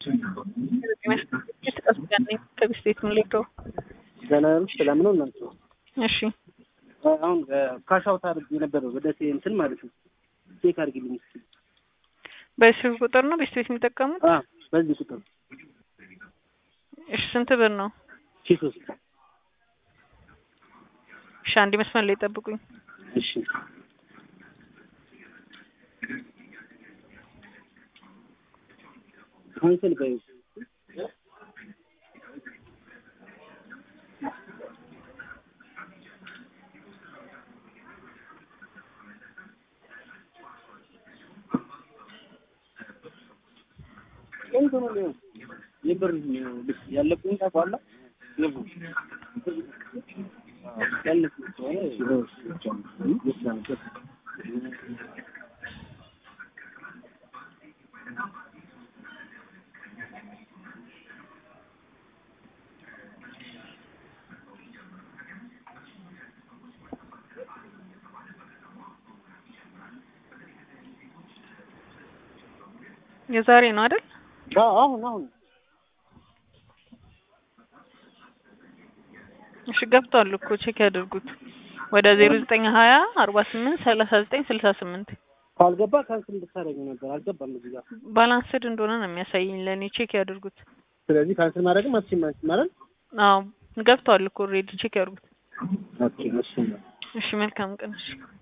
ከቢስቴት ምንሌድሮ ገና ሰላም ነው እናንተ? እሺ አሁን ካሻውት አድርግ የነበረው ወደ እንትን ማለት ነው። ቼክ አድርግልኝ እስኪ። በስልክ ቁጥር ነው ቤስቴት የሚጠቀሙት? አ በዚህ ቁጥር እሺ ስንት ብር ነው? ሺህ ሶስት እሺ አንድ መስመር ላይ ጠብቁኝ። እሺ ካንሰል በይ የብር ያለብኝ ታውቃለህ? የዛሬ ነው አይደል? አሁን አሁን እሺ ገብቷል እኮ ቼክ ያድርጉት። ወደ ዜሮ ዘጠኝ ሀያ አርባ ስምንት ሰላሳ ዘጠኝ ስልሳ ስምንት ካልገባ ካንስል እንድታደርግ ነበር። አልገባም እዚህ ጋር። ባላንስድ እንደሆነ ነው የሚያሳይኝ ለእኔ ቼክ ያድርጉት። ስለዚህ ካንስል ማድረግም አትችይም አንቺ ማለት አዎ ገብቷል እኮ ኦልሬዲ ቼክ ያድርጉት። ኦኬ እሺ እሺ መልካም ቀን እሺ